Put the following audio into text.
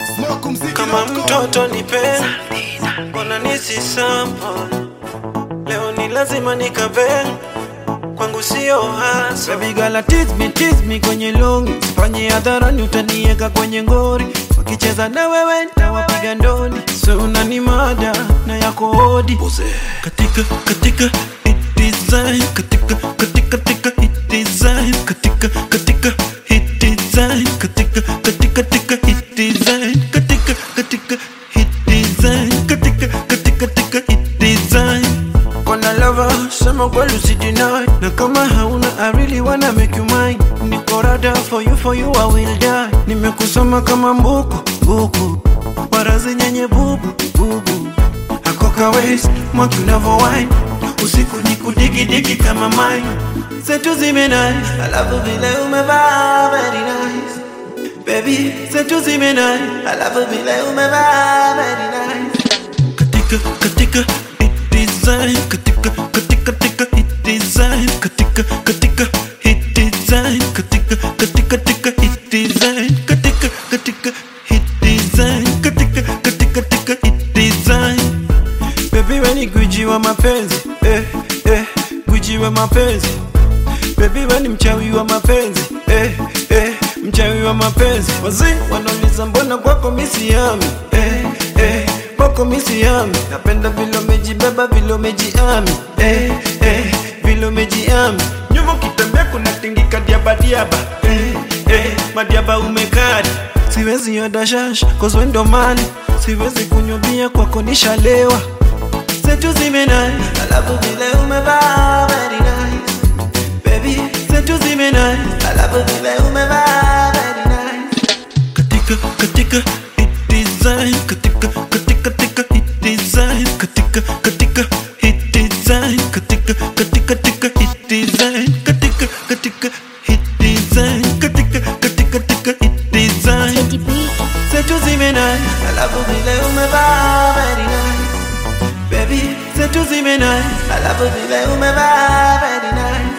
kama mtoto nipe mbona nisi sample leo ni lazima nikabe kwangu sio hasa Baby girl tease me, tease me kwenye longi Sifanye hadharani utanieka kwenye ngori Wakicheza na wewe nitawapiga ndoni So unani mada na yako hodi Katika, katika, hit design Katika, katika, katika, hit design Katika, katika, hit design Katika, katika, katika, hit design Katika, katika, hit design Katika, katika, katika, hit design Kona lover, sema kweli usideny Na kama hauna I really wanna make you mine Niko rada for you, for you I will die Nimekusoma kama mbuku, buku Barazi nyenye bubu, bubu Akoka waist, mwaki unavo wine Usiku ni kudigi digi kama mine Zetu zimenai, alafu vile umevaa very nice Baby, zetu zimenai, alafu vile umevaa very nice katika katika hit design katika katika katika hit design katika katika hit design katika katika katika hit design katika katika hit design katika katika katika hit design baby we ni gwiji wa mapenzi eh eh gwiji wa mapenzi baby we ni mchawi wa mapenzi eh eh mchawi wa mapenzi wazee wanauliza mbona kwako misiami eh eh kwako misiami napenda vile umejibeba vile umejiami eh eh vile umejiami nyuma ukitembea kuna tingika diaba diaba eh eh madiaba umekari siwezi oda shash cause we ndo mali siwezi kunywa bia kwako nishalewa zetu zimenai alafu vile umevaa very nice baby zetu zimenai alafu vile umevaa very nice katika katika hit design katika katika katika hit design katika katika hit design katika katika katika hit design katika katika hit design katika katika katika hit design Teddy B. zetu zimenai alafu vile umevaa very nice baby zetu zimenai alafu vile umevaa very nice